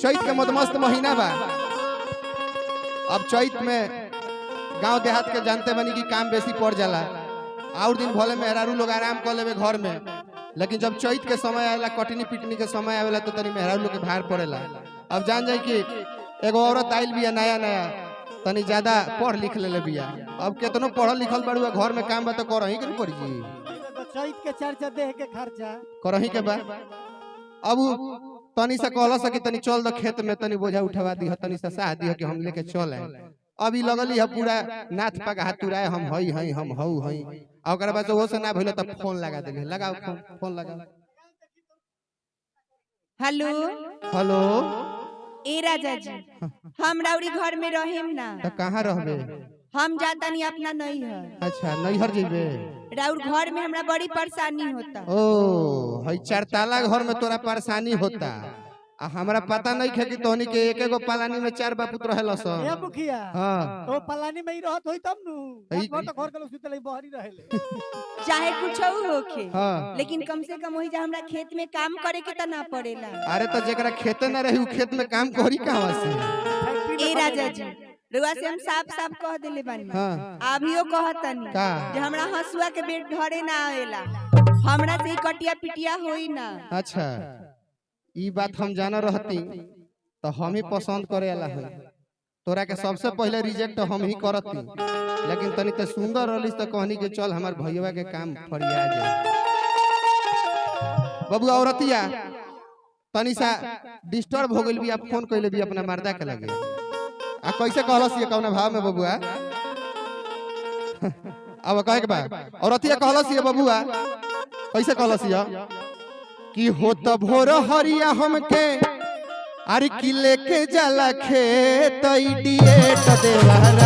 चैत के मदमस्त महीना बा अब चैत में गांव देहात के जानते बनी कि काम बेसी पड़ जाला और दिन भले मेहरारू लोग आराम कर लेवे घर में लेकिन जब चैत के समय आवेला कटनी पिटनी के समय आवेला तो तनी मेहरारू लोग के भार पड़ेला अब जान जाए कि एगो औरत आइल बिया नया नया तनी ज्यादा पढ़ लिख ले बिया अब केतनो पढ़ल लिखल बड़ुआ घर में काम बा तो करही के न पड़ी जी तो चैत के चर्चा देह के खर्चा करही के बा अब उ तनी से कहला सकी तनी चल द खेत में तनी बोझा उठवा दी तनी से साह दी कि हम लेके चल आए अभी लगली है पूरा नाथ पग हाथ तुराए हम हई हई हम हऊ हई आ ओकरा बाद से वो से ना भइल त फोन लगा देले लगाओ फोन फोन लगाओ हेलो हेलो ए राजा जी हम राउरी घर में रहेम ना त कहाँ रहबे हम जातानी अपना नहीं है अच्छा नैहर जेबे राउर घर में हमरा बड़ी परेशानी होता ओ हई चार ताला घर में तोरा परेशानी होता आ हमरा पता नहीं खे कि तोहनी के एक एगो पालानी में चार बापुत रहेला ए सन मुखिया हां तो पलानी में ही रहत होई तब नु ई- घर तो घर के लोग सुतले बहरी रहेले चाहे कुछ होखे हां लेकिन कम से कम वही जा हमरा खेत में काम करे के त ना पड़ेला अरे तो जेकरा खेते न रही उ खेत में काम करी कहवा से फैक्ट्री ए में राजा जी रुआ से हम साफ साफ कह देले बानी हाँ अभियो कहतनी का जे हमरा हसुआ के बेट धरे ना आवेला हमरा से ई कटिया पिटिया होई ना अच्छा ई बात हम जाना रहती तो हम ही पसंद करे वाला है तोरा के सबसे पहले रिजेक्ट हम ही करती लेकिन तनी ते सुंदर रहलिस तो कहनी के चल हमार भैया के काम फरिया जाए बबुआ औरतिया तनी सा डिस्टर्ब हो गइल भी आप फोन कइले भी अपना मर्दा के लगे आ कैसे कहलस ये कौना भाव में बबुआ अब कहे के बा औरतिया कहलस ये बबुआ कैसे कहलस ये कि हो त भोर हरिया हमके अरे कि लेके जाला खेत इडिएट देवारा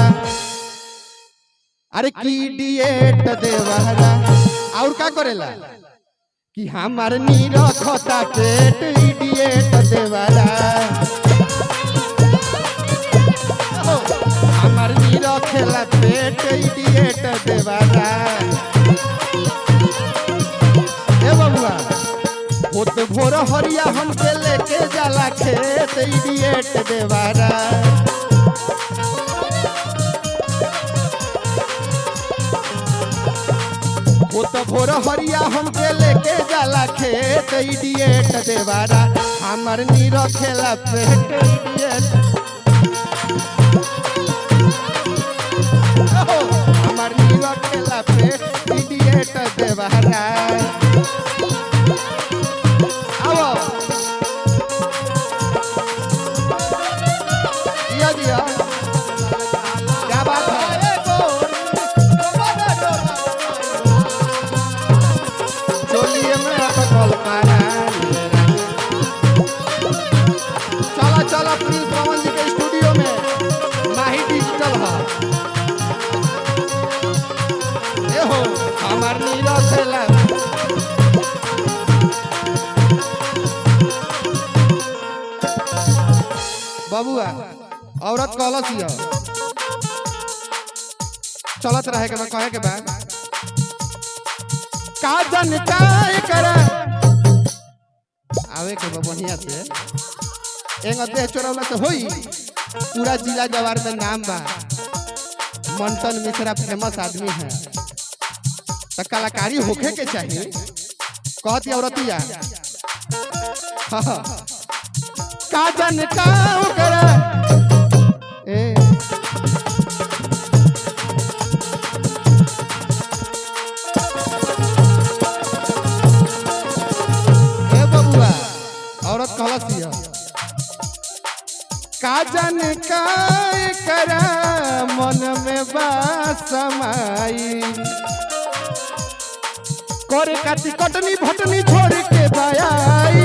अरे की इडिएट देवारा और का करेला कि हमार नी रखता पेट इडिएट देवारा ओ, हमार नी रखेला पेट इडिएट देवारा ए बबुआ होत भोर हरिया हमके लेके जाला खेत इडिएट देवारा होत भोर हरिया हमके लेके जाला खेत इडिएट देवारा हमर नी रखेला पेट इडिएट ओहो, हमर नी रखेला पेट इडिएट देवारा आओ दिया दिया क्या बात है चोलिए में अटकल पारा चला चला प्रिंस पवन जी के स्टूडियो में माही डिजिटल है ए हो हमार नीरज है बबुआ औरत कहलस ये चलत रहे के बा कहे के बा का जन काय करे आवे के बा बढ़िया से एंग देह चोरवला से होई पूरा जिला जवार में नाम बा मंटन मिश्रा फेमस आदमी है तो कलाकारी होखे के चाहिए कहती औरतिया हाँ हाँ का जन का करे ए ए बबुआ औरत कहलस ये का जन काय करा मन में बासमाई करे काटी कटनी भटनी छोड़ के बायाई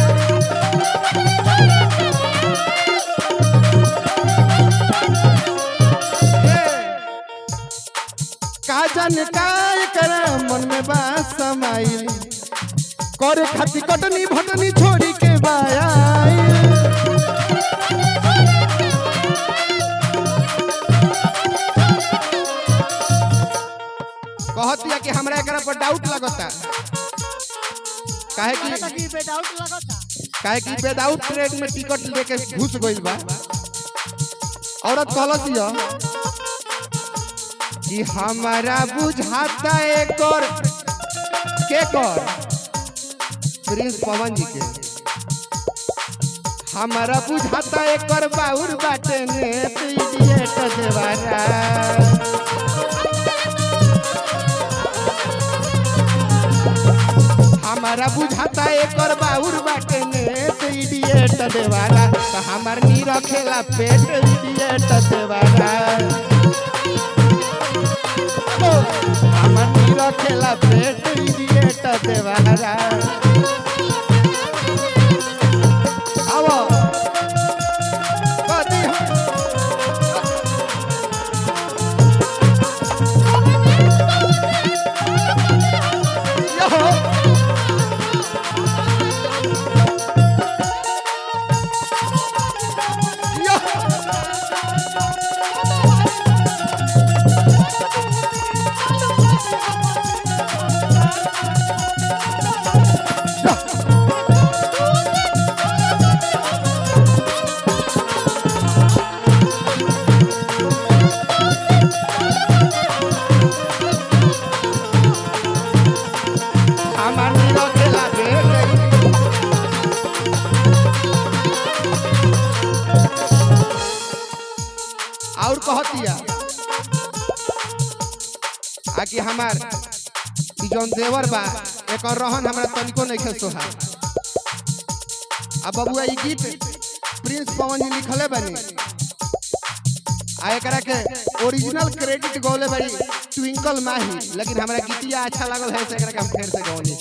का जन काय करा मन में बासमाई करे खाती कटनी भटनी छोड़ी के बायाई कहतिया कि हमरा एकरा पर डाउट लगता काहे काहे कि लगी बे डाउट लगता काहे कि विदाउट ट्रेन में टिकट लेके घुस गइल बा औरत कहलस ये कि हमारा बुझाता एक और के कर प्रिंस पवन जी के हमारा बुझाता एक और बाउर बाटे ने तो इडियट देवारा हमारा बुझाता एक और बाउर बाटे ने तो इडियट देवारा तो हमार नी रखेला पेट इडियट देवारा আমার নীর খেলা পেট ইডিয়েট দেবারা আব কদি ইয়ো ইয়ো আমার নীর খেলা পেট और कहतिया आकि हमार ई जौन देवर बा एकर रहन हमरा तनिको नहीं सोहा आ बबुआ ई गीत प्रिंस पवन जी लिखले बानी आ एकरा के ओरिजिनल क्रेडिट गौले बाड़ी ट्विंकल माही लेकिन हमरा गीतिया अच्छा लागल है से एकरा के हम फेर से गौनी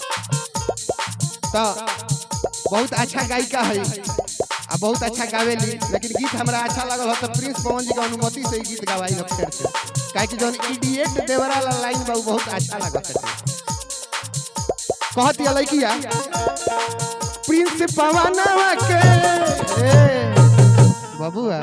तो बहुत अच्छा गायिका है आ बहुत अच्छा गावेली लेकिन गीत हमरा अच्छा लागल हो तो प्रिंस पवन जी के अनुमति से ही गीत गवाई हम फेर से काहे कि जौन इडिएट देवरा ला लाइन बा उ बहुत अच्छा लागत है कहती है लड़किया प्रिंस पवनवा के ए बबुआ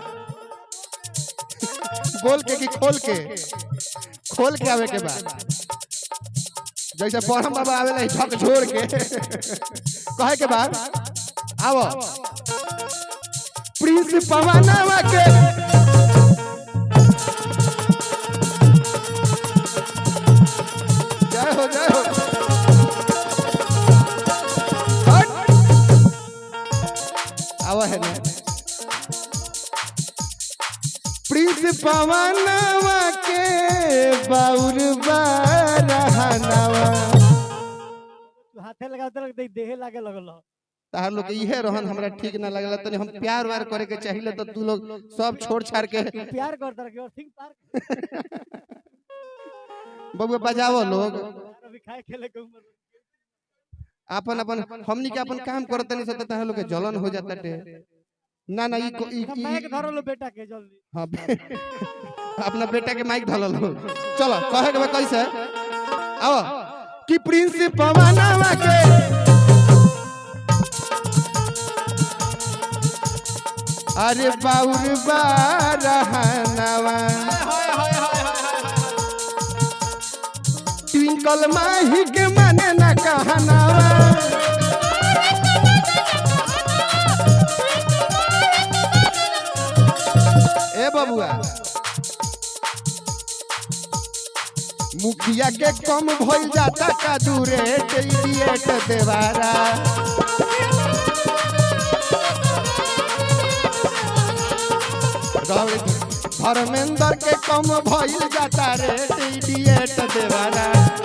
बोल के कि खोल के खोल के आवे के बाद जैसे परम बाबा आवेला झक छोड़ के कहे के बाद आवो प्रिंस पवनवा के जय हो जय हो हट। आवा है ना प्रिंस पवनवा के बाउर बारहनवा तू हाथे लगाते लग दे देहे लागे लगल हो। तार लोग के इहे रहन हमरा ठीक ना लगला तनी हम प्यार वार करे के चाहिए तो तू लोग सब छोड़ छाड़ के तू प्यार करता रह और थिंक पार बबुआ बजावो लोग अभी खाए खेले के उम्र में। अपन अपन हमनी के अपन काम करत नहीं सकते तार लोग के जलन हो जाता टे ना ना ई को- ई हम ई- माइक धरो लो बेटा के जल्दी हाँ अपना बेटा के माइक धलल हो चलो कहे के बा कैसे आओ कि प्रिंस पवनवा के अरे बाउर बारहनवा ट्विंकल माही के माने ना कहनावा ए बबुआ मुखिया के कम भइल जाता का दूरे इडिएट देवारा रवि- धर्मेंद्र के कम भइल जाता रे इडिएट देवारा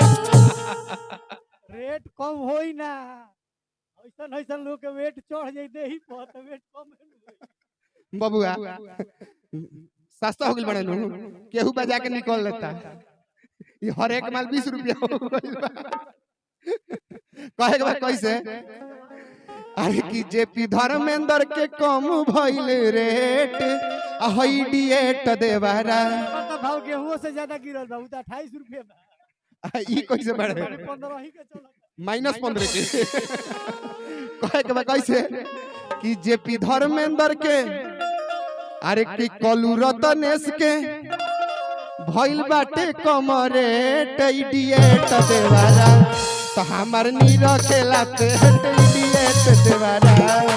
रेट कम होई ना ऐसन ऐसन लोग के वेट चढ़ जाई देही पर तो वेट कम होई बबुआ सस्ता हो गइल बड़े नु केहू बजा के निकल लेता ये हर एक माल बीस रुपया हो गइल बा कहे के बा कैसे अरे कि जेपी धर्मेंद्र के कम भइल रेट आ हई डिएट देवारा तो भाव गेहूं से ज्यादा गिरल बा उ तो 28 रुपए बा आ, ई कैसे बढ़े 15 ही के चलत माइनस पंद्रह के कहे के बा कैसे कि जेपी धर्मेंद्र के अरे कि कलू रतनेश के भइल बाटे कमरे इडिएट देवारा तो हमार नी रखेला पेट इडिएट देवारा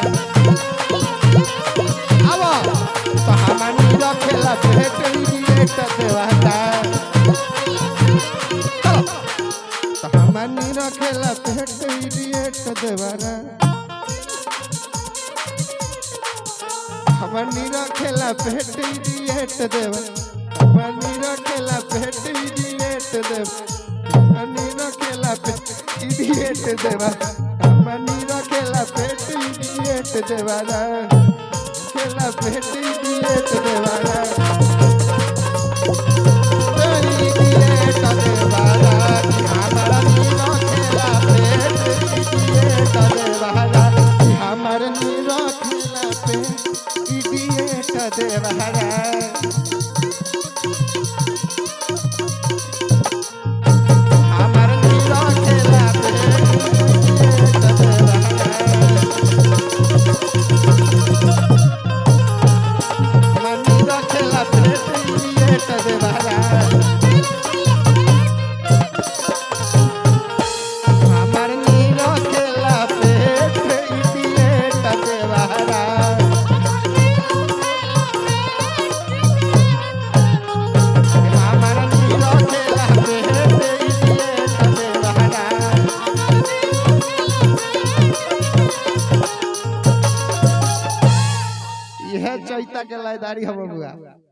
आवा तो हमानी रखेला पेट इडियट देवारा चलो तो हमानी रखेला पेट इडियट देवारा हमानी रखेला पेट इडियट देवारा हमानी रखेला पेट इडियट देवारा हमानी रखेला पेट इडियट देवारा हमानी रखेला पेट इडियट देवारा खेला पेट इडियट देवारा আমার নীর খেলা পেট ইডিয়েট দেবারা আমার নীর খেলা পেট ইডিয়েট দেবারা यह चैता के लायदारी हम बुआ